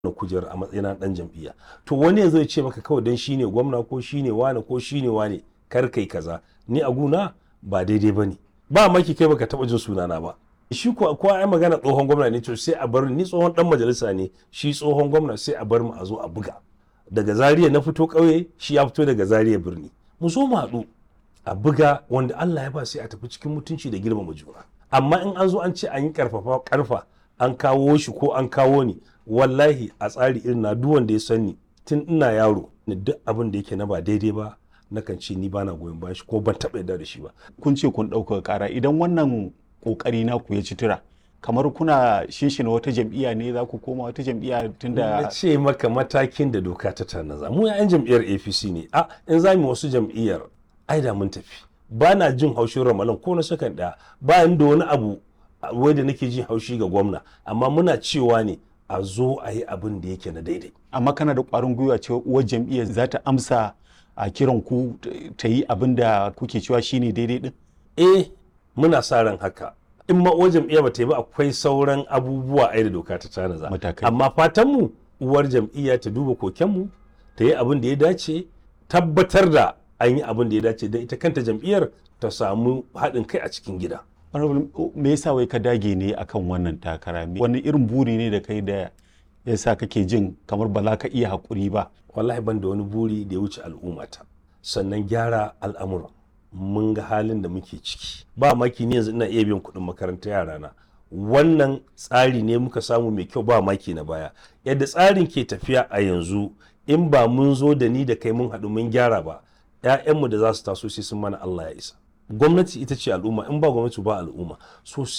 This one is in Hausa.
na kujerar a matsayin dan jam'iyya to wani yanzu ya ce maka kawai dan shine gwamna ko shine wane ko shine wane kar kai kaza ni a guna ba daidai bane ba maki kai baka taba jin sunana ba shi ko ko ai magana tsohon gwamna ne to sai a bar ni tsohon dan majalisa ne shi tsohon gwamna sai a bar mu a zo a buga daga Zaria na fito ƙauye shi ya fito daga Zaria birni mu zo mu haɗu a buga wanda Allah ya ba sai a tafi cikin mutunci da girmama juna amma in an zo an ce an yi karfafa karfa an kawo shi ko an kawo ni wallahi a tsari irin na duk wanda ya sani tun ina yaro ni duk abin da yake na ba daidai ba nakan ce ni bana goyon bayan shi ko ban taɓa yarda da shi ba kun ce kun ɗaukaka ƙara idan wannan ƙoƙari na ku ya ci tura kamar kuna shinshina wata jam'iyya ne za ku koma wata jam'iyya na tunda ce maka matakin da doka ta tanaza mu yan jam'iyyar apc ne a in za mu wasu jam'iyyar ai da mun tafi ba na jin haushin ramalan ko na sakan ɗaya ba ni da wani abu a- wai da nake jin haushi ga gwamna amma muna cewa ne a zo a yi abin da yake na daidai amma kana da ƙwarin gwiwa cewa uwar jam'iyyar za ta amsa a kiran ku t- ta yi abin da kuke cewa shine daidai din eh muna sa ran haka in ma uwar jam'iyya ba ta yi ba akwai sauran abubuwa ai da doka ta tanaza Matakai. amma fatan mu uwar jam'iyya ta duba kokenmu ta yi abin da ya dace tabbatar da an yi abin da ya dace don ita kanta jam'iyyar ta samu haɗin kai a cikin gida Honorable, me yasa wai ka dage ne akan wannan takara Me- wani irin buri ne da kai da yasa kake jin kamar ba za ka iya haƙuri ba wallahi ban da wani buri da ya wuce al'ummata sannan gyara al'amura mun ga halin da muke ciki ba maki ni yanzu ina iya biyan kuɗin makaranta yarana wannan tsari ne muka samu mai kyau ba maki na baya yadda tsarin ke tafiya a yanzu in ba mun zo da ni da kai mun haɗu mun gyara ba 'ya'yanmu da za su taso sai sun mana Allah ya isa gwamnati ita ce al'umma in ba gwamnati ba al'umma so